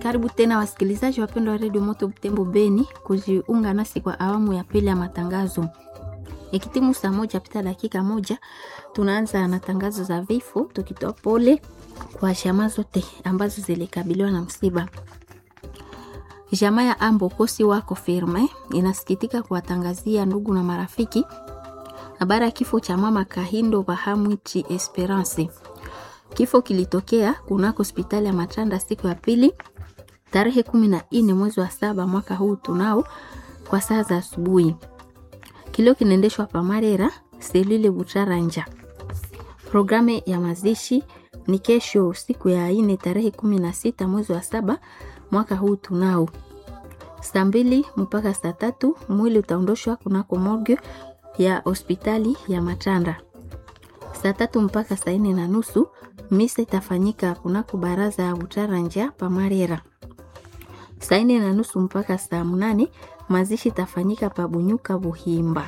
Karibu tena wasikilizaji wapendwa wa redio Moto Butembo Beni kujiunga nasi kwa awamu ya pili ya matangazo. Ikitimu saa moja pita dakika moja, tunaanza na tangazo za vifo, tukitoa pole kwa jamaa zote ambazo zilikabiliwa na msiba. Jamaa ya Ambo Kosi wako firme inasikitika kuwatangazia ndugu na marafiki habari ya kifo cha mama Kahindo Bahamwichi Esperance. Kifo kilitokea kunako hospitali ya Matanda siku ya pili tarehe kumi na nne mwezi wa saba mwaka huu tunao kwa saa za asubuhi. Kilio kinaendeshwa pa Marera selile Butaranja. Programu ya mazishi ni kesho siku ya ine tarehe kumi na sita mwezi wa saba mwaka huu tunao saa mbili mpaka saa tatu mwili utaondoshwa kunako morgue ya hospitali ya Matanda. Saa tatu mpaka saa nne na nusu misa itafanyika kunako baraza ya Butaranja pa Marera. Saa nne na nusu mpaka saa mnane mazishi itafanyika pa Bunyuka Buhimba.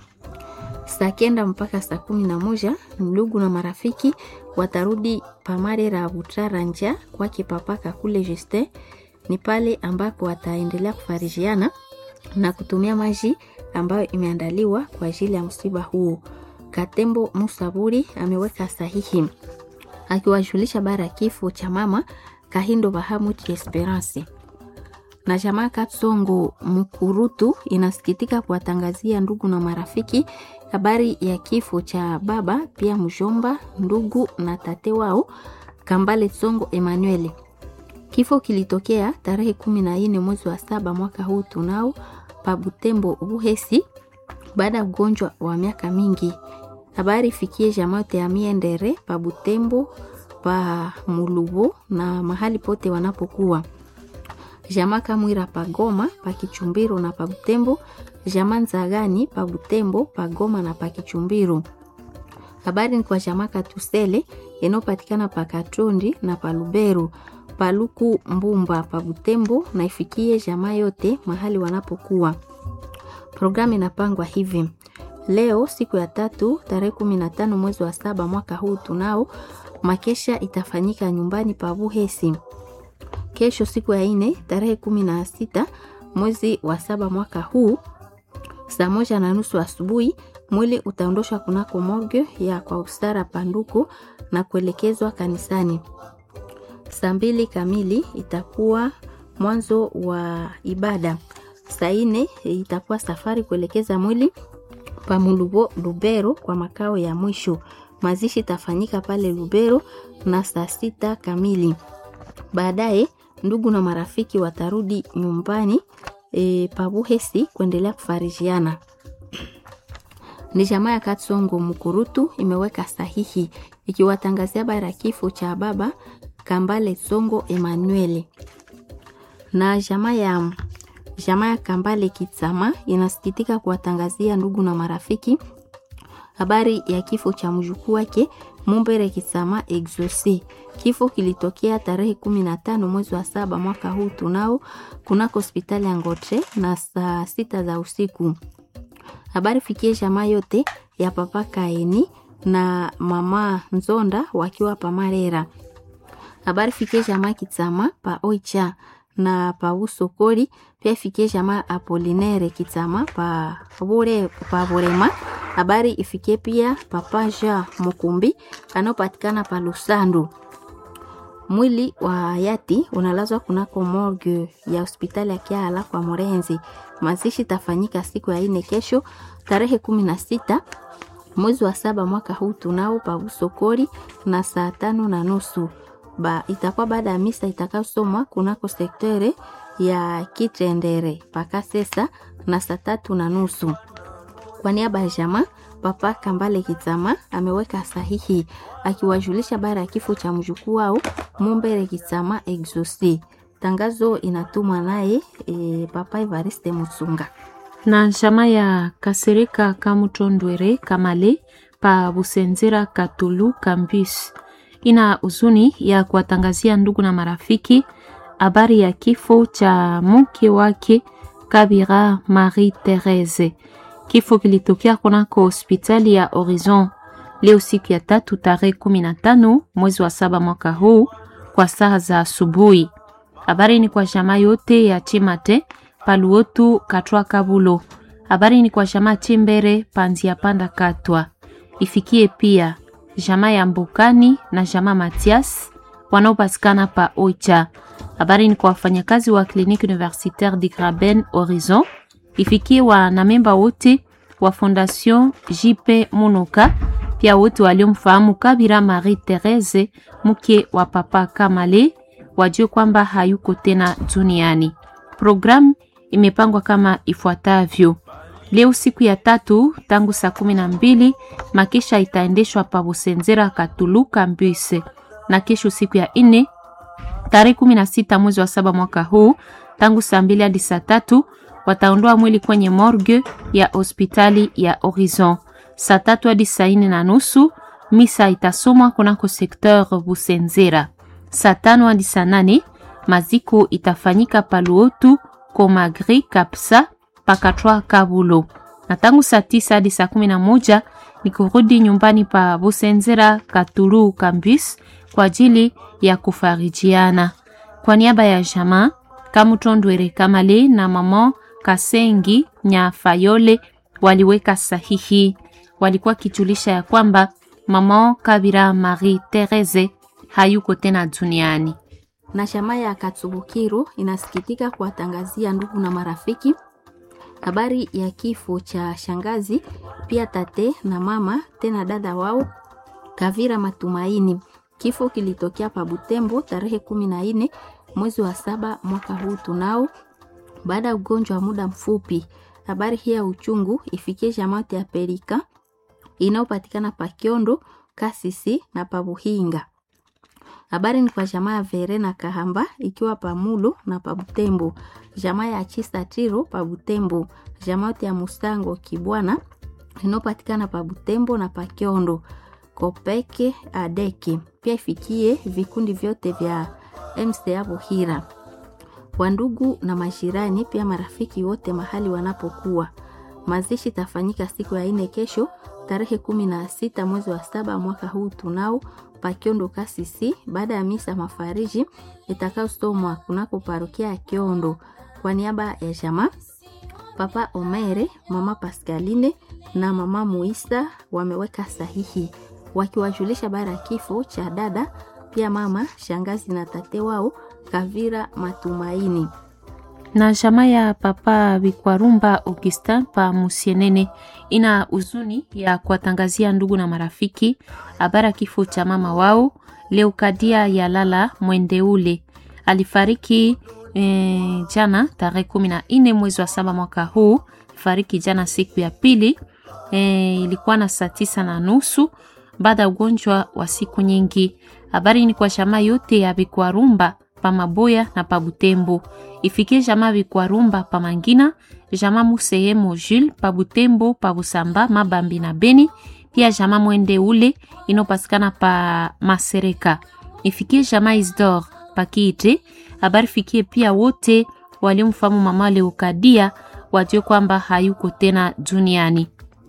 Saa kenda mpaka saa kumi na moja ndugu na marafiki watarudi pa Marera ya Butaranja kwake papaka kule Justin ni pale ambako wataendelea kufarijiana na kutumia maji ambayo imeandaliwa kwa ajili ya msiba huo. Katembo Musaburi ameweka sahihi akiwajulisha bara kifo cha mama Kahindo Bahamut Esperance. Na jamaa Katsongo Mukurutu inasikitika kuwatangazia ndugu na marafiki habari ya kifo cha baba pia mjomba, ndugu na tate wao Kambale Tsongo Emmanuel. Kifo kilitokea tarehe kumi na nne mwezi wa saba mwaka huu tunao pa Butembo Buhesi baada ya ugonjwa wa miaka mingi. Habari fikie jamaa yote ya Miendere pa Butembo pa Mulubo na mahali pote wanapokuwa. Jamaa Kamwira pa Goma pa Kichumbiro na pa Butembo, jamaa Nzagani pa Butembo pa Goma na pa Kichumbiro. Habari ni kwa jamaa Katusele inayopatikana pa Katondi na pa Lubero paluku Mbumba pa Butembo na ifikie jamaa yote mahali wanapokuwa. Programu inapangwa hivi: leo siku ya tatu tarehe kumi na tano mwezi wa saba mwaka huu tunao makesha itafanyika nyumbani pa Buhesi. Kesho siku ya ine tarehe kumi na sita mwezi wa saba mwaka huu saa moja na nusu asubuhi mwili utaondoshwa kunako morgue ya kwa ustara panduku na kuelekezwa kanisani. Saa mbili kamili itakuwa mwanzo wa ibada. Saa ine itakuwa safari kuelekeza mwili pa Mulubo Lubero kwa makao ya mwisho. Mazishi itafanyika pale Lubero na saa sita kamili. Baadaye ndugu na marafiki watarudi nyumbani e, pa Buhesi kuendelea kufarijiana. Ni jamaa ya Katsongo Mukurutu imeweka sahihi ikiwatangazia habari ya kifo cha baba Kambale Songo Emmanuel. Na jamaa ya jamaa ya Kambale Kitsama inasikitika kuwatangazia ndugu na marafiki habari ya kifo cha mjukuu wake Mumbere Kitsama Exosi. Kifo kilitokea tarehe kumi na tano mwezi wa saba mwaka huu tunao kunako hospitali ya Ngotre na saa sita za usiku. Habari fikie jamaa yote ya papa Kaeni na mama Nzonda wakiwa pamarera habari fikie jamaa Kitsama pa Oicha na pa Usokoli, pia fikie jamaa Apolinere Kitsama pa Bure pa Burema. Habari ifikie pia papa Ja Mukumbi anaopatikana pa Lusandu. Mwili wa hayati unalazwa kunako morgue ya hospitali ya Kiala kwa Morenzi. Mazishi tafanyika siku ya ine kesho tarehe kumi na sita mwezi wa saba mwaka huu tunao pa Usokoli na saa tano na nusu ba itakuwa baada ya misa itakayosomwa kunako sektere ya Kitendere paka sesa na saa tatu na nusu. Kwa niaba ya jamaa papa Kambale Kitsama ameweka sahihi akiwajulisha bara ya kifo cha mjukuu wao Mumbere Kitsama Exosi. Tangazo inatumwa naye e, papa Evariste Mutsunga na jamaa ya Kasereka Kamutondwere Kamale pa Busenzera Katulu Campus ina huzuni ya kuwatangazia ndugu na marafiki habari ya kifo cha mke wake Kabira Marie Therese. Kifo kilitokea kunako hospitali ya Horizon leo siku ya tatu tarehe kumi na tano mwezi wa saba mwaka huu kwa saa za asubuhi. Habari ni kwa jamaa yote ya Chimate Paluotu Katwa Kabulo. Habari ni kwa jamaa Chimbere Panzia Panda Katwa. Ifikie pia jamaa ya Mbukani na jamaa Matias wanaopatikana pa Oicha. Habari ni kwa wafanyakazi wa Clinique Universitaire de Graben Horizon. Ifikie wanamemba wote wa Fondation JP Munuka, pia wote waliomfahamu Kabira Marie Therese mke wa Papa Kamale wajue kwamba hayuko tena duniani. Programu imepangwa kama ifuatavyo: leo siku ya tatu tangu saa kumi na mbili makesha itaendeshwa pa Busenzera Katuluka Mbuse, na kesho siku ya nne tarehe kumi na sita mwezi wa saba mwaka huu tangu saa mbili hadi saa tatu wataondoa mwili kwenye morgue ya hospitali ya Horizon. Saa tatu hadi saa nne na nusu misa itasomwa kunako sekteur Busenzera. Saa tano hadi saa nane maziko itafanyika Paluotu Komagri Kapsa Pakatwa Kabulo, na tangu saa tisa hadi saa kumi na moja ni kurudi nyumbani pa Busenzera Katulu Kambus kwa ajili ya kufarijiana. Kwa niaba ya jamaa Kamutondwere Kamale na mama Kasengi Nyafayole waliweka sahihi, walikuwa kijulisha ya kwamba mama Kabira Marie Therese hayuko tena duniani. Na jamaa ya Katsubukiru inasikitika kuwatangazia ndugu na marafiki habari ya kifo cha shangazi pia tate na mama tena dada wao Kavira Matumaini. Kifo kilitokea pa Butembo tarehe kumi na nne mwezi wa saba mwaka huu tunao, baada ya ugonjwa wa muda mfupi. Habari hii ya uchungu ifikie jamaa ya Perika inayopatikana pa Kiondo, Kasisi na pa Buhinga. Habari ni kwa jamaa ya Vere na Kahamba ikiwa pa Mulo na pa Butembo, jamaa ya Chista Tiro pa Butembo, jamaa ya Mustango Kibwana inayopatikana pa Butembo na pa Kiondo, Kopeke Adeke. Pia ifikie vikundi vyote vya MCA Buhira, wandugu na majirani, pia marafiki wote mahali wanapokuwa. Mazishi tafanyika siku ya ine kesho tarehe kumi na sita mwezi wa saba mwaka huu tunao pakiondo Kasisi, baada ya misa mafariji itakayosomwa kunako parokia ya Kiondo. Kwa niaba ya jamaa Papa Omere, mama Pascaline na mama Muisa wameweka sahihi wakiwajulisha bara ya kifo cha dada pia mama shangazi na tate wao Kavira Matumaini na jamaa ya papa Bikwarumba Augustin pa Musienene ina huzuni ya kuwatangazia ndugu na marafiki habari ya kifo cha mama wao Leukadia ya lala Mwendeule alifariki e, jana tarehe kumi na nne mwezi wa saba mwaka huu. Fariki jana siku ya pili e, ilikuwa na saa tisa na nusu baada ya ugonjwa wa siku nyingi. Habari ni kwa jamaa yote ya Bikwarumba pa Maboya na pa Butembo ifikie jamaa Bikwarumba pa Mangina, jamaa Musehemo Jules pa Butembo, pa Busamba, Mabambi na Beni, pia jamaa Mwende ule inopatikana pa Masereka. Ifikie jamaa Isdor pa Kiite. Habari fikie pia wote waliomfahamu mama Leukadia wajue kwamba hayuko tena duniani.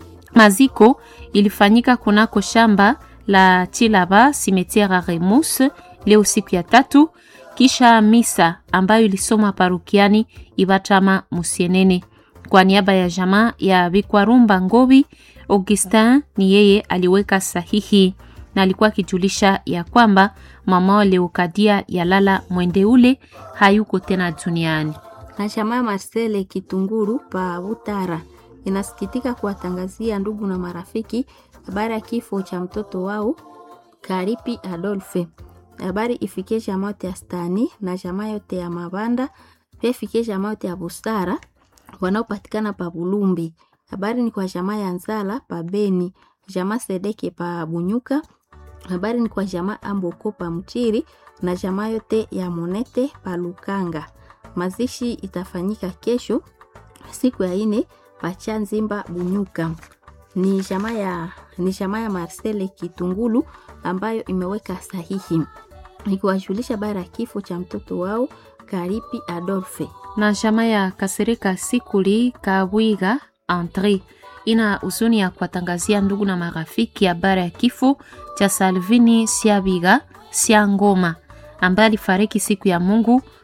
Maziko ilifanyika kunako shamba la Chilaba Cimetière Remus leo siku ya tatu kisha misa ambayo ilisomwa parukiani Ibatama Musienene kwa niaba ya jamaa ya Bikwarumba Ngobi. Augustin ni yeye aliweka sahihi na alikuwa akijulisha ya kwamba mama Leukadia ya lala mwende ule hayuko tena duniani. na jamaa Marcele Kitunguru pa Butara inasikitika kuwatangazia ndugu na marafiki habari ya kifo cha mtoto wao Karipi Adolphe. Habari ifikie jamaa yote ya Stani na jamaa yote ya Mabanda, pia ifikie jamaa yote ya Busara wanaopatikana pa Bulumbi. Habari ni kwa jamaa ya Nzala pa Beni, jamaa Sedeke pa Bunyuka. Habari ni kwa jamaa Amboko pa Mchiri na jamaa yote ya Monete pa Lukanga. Mazishi itafanyika kesho siku ya ine pacha Nzimba Bunyuka. Ni jamaa ya ni jamaa ya Marcele Kitungulu ambayo imeweka sahihi ikiwajulisha bara ya kifo cha mtoto wao Karipi Adolphe. na jamaa ya Kasereka Sikuli Kabwiga Andre ina huzuni ya kuwatangazia ndugu na marafiki habari ya kifo cha Salvini Siabiga Siangoma ambaye alifariki siku ya Mungu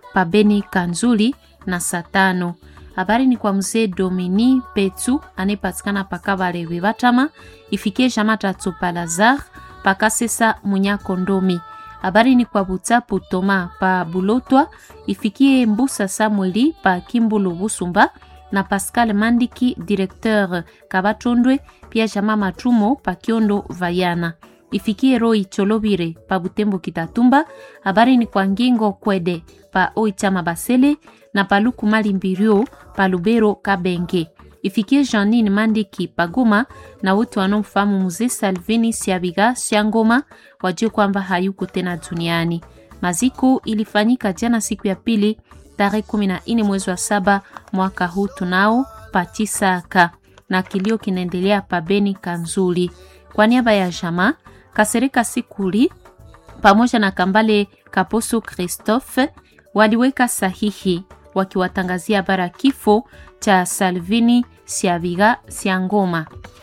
pabeni Kanzuli na saa tano. Habari ni kwa mzee Domini Petu anayepatikana pakabale Vivatama, ifikie jama tatu Palazar pakasesa Munyakondomi. Habari ni kwa Butapu Toma pa Bulotwa, ifikie Mbusa Samueli pa Kimbulu Busumba na Pascal Mandiki directeur Kabatondwe, pia jama Matumo pa Kiondo Vayana ifikie Roi Cholobire pa Butembo Kitatumba. Habari ni kwa Ngingo Kwede pa Oichama Basele na paluku mali mbirio pa Lubero Kabenge. Ifikie Janine Mandiki pa Goma na wote wanaomfahamu mzee Salvini Siabiga Siangoma wajue kwamba hayuko tena duniani. Maziko ilifanyika jana siku ya pili tarehe 14 mwezi wa saba mwaka huu tunao patisaka na kilio kinaendelea pa Beni Kanzuli. Kwa niaba ya jamaa Kasereka Sikuli pamoja na Kambale Kaposo Christophe waliweka sahihi wakiwatangazia bara kifo cha Salvini Siaviga Siangoma.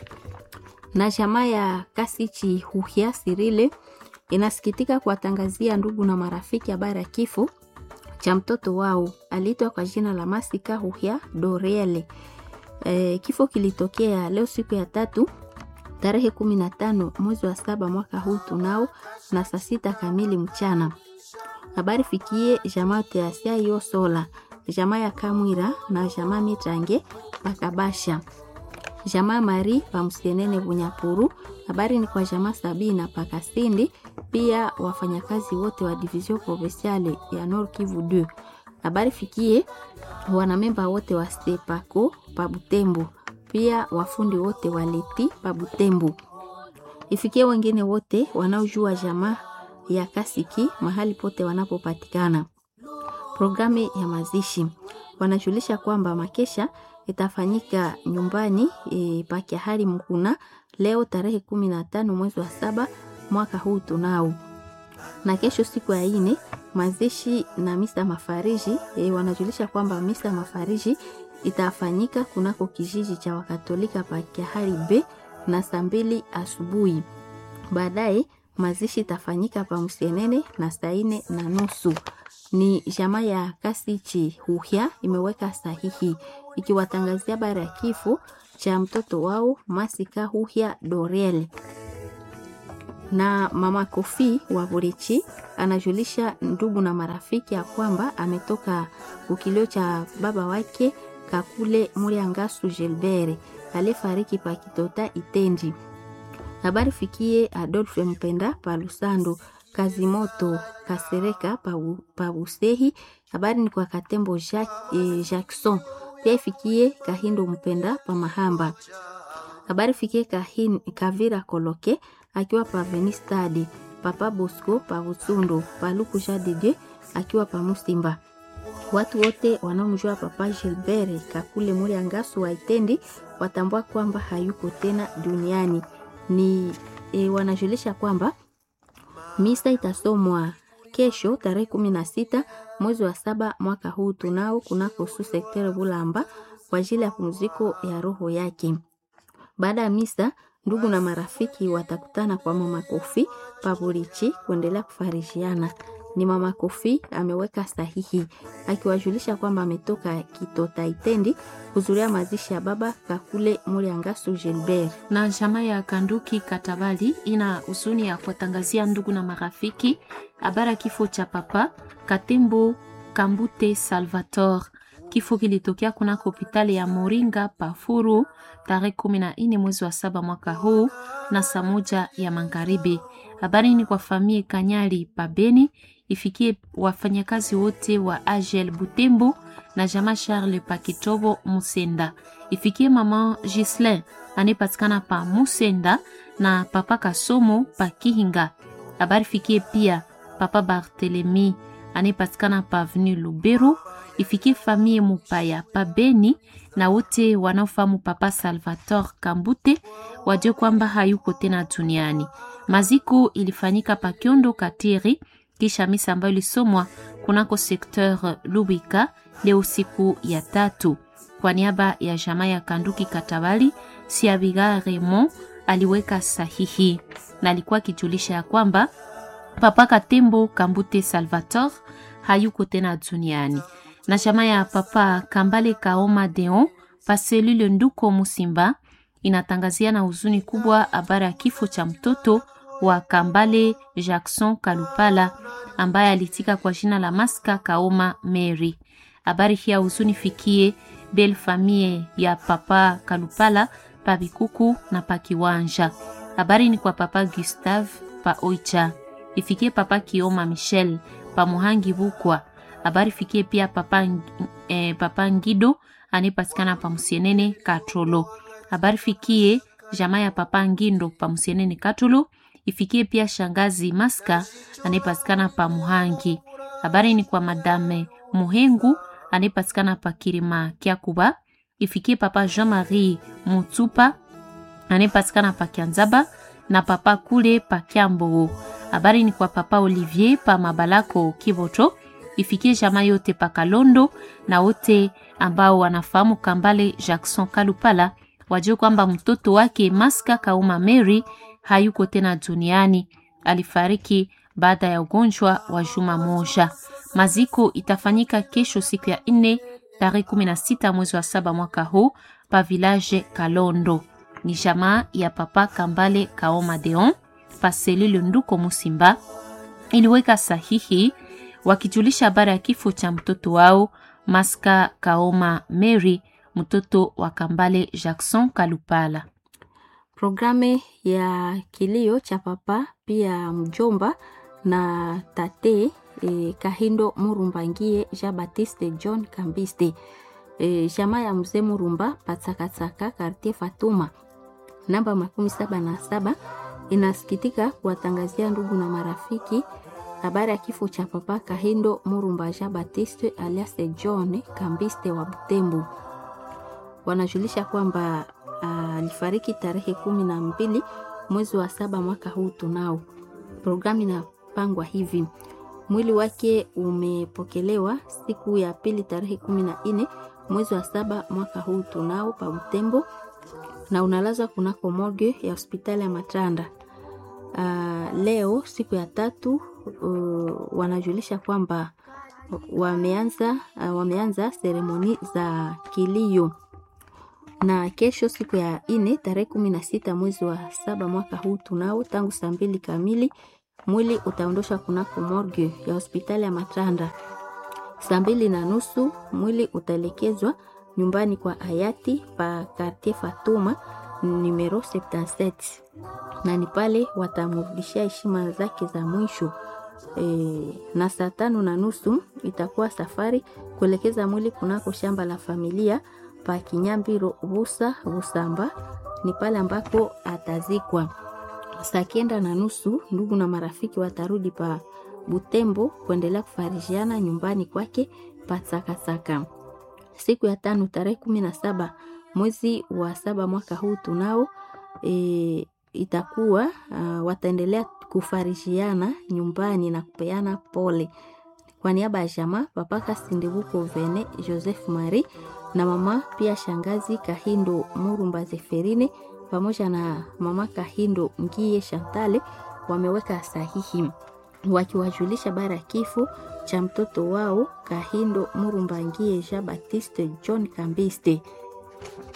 Na jamaa ya Kasichi Huhia Sirile inasikitika kuwatangazia ndugu na marafiki habari ya kifo cha mtoto wao aliitwa kwa jina la Masika Huhia Dorele. E, kifo kilitokea leo siku ya tatu tarehe kumi na tano mwezi wa saba mwaka huu tunao na saa sita kamili mchana. Habari fikie jamaa teasia yo sola jamaa ya Kamwira na jamaa Mitrange Pakabasha jamaa Mari Pamsenene Bunyapuru. Habari ni kwa jamaa Sabina Pakasindi, pia wafanyakazi wote wa division provinciale ya Nord Kivu 2. Habari fikie wanamemba wote wa Stepako pa Butembo, pia wafundi wote wa Leti pa Butembo. Ifikie wengine wote wanaojua jamaa ya Kasiki mahali pote wanapopatikana. Programu ya mazishi wanajulisha kwamba makesha itafanyika nyumbani e, pakiahari Mkuna leo tarehe kumi na tano mwezi wa saba mwaka huu tunao, na kesho siku ya ine mazishi na misa mafariji e, wanajulisha kwamba misa mafariji itafanyika kunako kijiji cha Wakatolika pakiahari B na saa mbili asubuhi. Baadaye mazishi itafanyika pa Msenene na saa ine na nusu. Ni jamaa ya Kasichi Huhya imeweka sahihi ikiwatangazia habari ya kifo cha mtoto wao Masika Huhya Dorel. Na mama Kofi wa Burichi anajulisha ndugu na marafiki ya kwamba ametoka ukilio cha baba wake Kakule Muriangasu Gilbert aliyefariki pa Kitota Itendi. Habari fikie Adolphe Mpenda pa Lusando Kazimoto Kasereka pa Busehi. Habari ni kwa Katembo Jacques, eh, Jackson pia ifikie Kahindo Mpenda pa Mahamba. Habari fikie Kahin, Kavira Koloke akiwa pa Venistadi, Papa Bosco pa Busundo, pa Luku Jadede akiwa pa Musimba. Watu wote wanaomjua Papa Gilbert Kakule Muri Angasu wa Itendi watambua kwamba hayuko tena duniani. Ni e, wanajulisha kwamba misa itasomwa kesho tarehe kumi na sita mwezi wa saba mwaka huu tunao kunako su sektere Bulamba kwa ajili ya pumziko ya roho yake. Baada ya misa, ndugu na marafiki watakutana kwa mama Kofi Paburichi kuendelea kufarishiana. Ni mama Kofi ameweka sahihi akiwajulisha kwamba ametoka Kitota Itendi kuzuria mazishi ya baba Kakule Muriangasu Gilbert. na jamaa ya Kanduki Katabali ina huzuni ya kuwatangazia ndugu na marafiki habari ya kifo cha papa Katembo Kambute Salvator. Kifo kilitokea kunako hospitali ya Moringa Pafuru tarehe kumi na nne mwezi wa saba mwaka huu na saa moja ya magharibi. Habari ni kwa famie Kanyali Pabeni, ifikie wafanyakazi wote wa Agel Butembo na jamaa Charles Pakitobo Musenda, ifikie mama Gislin anayepatikana pa Musenda na papa Kasomo pa Kihinga. Habari fikie pia papa Barthelemy anayepatikana pa Avenue Lubero, ifikie famille Mupaya pa Beni na wote wanaofahamu papa Salvator Kambute wajue kwamba hayuko tena duniani. Maziko ilifanyika pa Kiondo Katiri kisha misa ambayo ilisomwa kunako sekteur Lubika leo siku ya tatu. Kwa niaba ya jamaa ya Kanduki Katabali, Siabiga Raymond aliweka sahihi na alikuwa akijulisha ya kwamba Papa Katembo Kambute Salvator hayuko tena duniani. Na chama ya papa Kambale Kaoma Deon pa selule Nduko Musimba inatangazia na huzuni kubwa habari ya kifo cha mtoto wa Kambale Jackson Kalupala ambaye alitika kwa jina la Maska Kaoma Mary. Habari hii ya huzuni fikie bel famille ya papa Kalupala pa Bikuku na pa Kiwanja. Habari ni kwa papa Gustave pa Oicha, ifikie papa Kioma Michel pa Muhangi Bukwa. Habari fikie pia papa, eh, papa Ngido anayepatikana pa Musienene Katrolo. Habari fikie jamaa ya papa Ngindo pa Musienene Katrolo, ifikie pia shangazi Maska anayepatikana pa Muhangi. Habari ni kwa madame Muhengu anayepatikana pa Kirima Kyakuba, ifikie papa Jean-Marie Mutsupa anayepatikana pa Kianzaba na papa kule pa Kyambo. Habari ni kwa papa Olivier pa Mabalako Kivoto, ifikie jamaa yote pa Kalondo na wote ambao wanafahamu Kambale Jackson Kalupala wajue kwamba mtoto wake Maska Kauma Mary hayuko tena duniani, alifariki baada ya ugonjwa wa juma moja. Maziko itafanyika kesho siku ya nne tarehe kumi na sita mwezi wa saba mwaka huu pa village Kalondo. Ni jamaa ya papa Kambale Kaoma Deon pa selule Nduko Musimba iliweka sahihi wakijulisha habari ya kifo cha mtoto wao Maska Kaoma Mary, mtoto wa Kambale Jackson Kalupala. Programe ya kilio cha papa pia mjomba na tate e, Kahindo Murumbangie Jean Baptiste John Kambiste e, jamaa ya mzee Murumba Patsakatsaka Kartie Fatuma namba makumi saba na saba inasikitika kuwatangazia ndugu na marafiki habari ya kifo cha papa Kahindo Murumba Jean Baptiste alias John Kambiste wa Butembo. Wanajulisha kwamba alifariki uh, tarehe kumi na mbili mwezi wa saba mwaka huu. Tunao programu inapangwa hivi: mwili wake umepokelewa siku ya pili tarehe kumi na nne mwezi wa saba mwaka huu tunao pa Butembo, na unalazwa kunako morgue ya hospitali ya Matanda. Uh, leo siku ya tatu uh, wanajulisha kwamba wameanza uh, wameanza seremoni za kilio na kesho siku ya ine tarehe kumi na sita mwezi wa saba mwaka huu tunao tangu saa mbili kamili mwili utaondoshwa kunako morgue ya hospitali ya Matanda. Saa mbili na nusu mwili utaelekezwa nyumbani kwa hayati pa Quartier Fatuma numero 77 na ni pale watamrudishia heshima zake za mwisho. E, na saa tano na nusu itakuwa safari kuelekeza mwili kunako shamba la familia pa Kinyambiro Busa Busamba, ni pale ambako atazikwa. Saa kenda na nusu ndugu na marafiki watarudi pa Butembo kuendelea kufarijiana nyumbani kwake pa Tsakatsaka. Siku ya tano tarehe kumi na saba mwezi wa saba mwaka huu tunao e, itakuwa uh, wataendelea kufarijiana nyumbani na kupeana pole. Kwa niaba ya jamaa papa Kasindebuko Vene Joseph Marie na mama pia shangazi Kahindo Murumba Zeferine pamoja na mama Kahindo Ngie Shantale wameweka sahihi wakiwajulisha bara ya kifo cha mtoto wao Kahindo Murumba Ngie Jean Baptiste John Kambiste.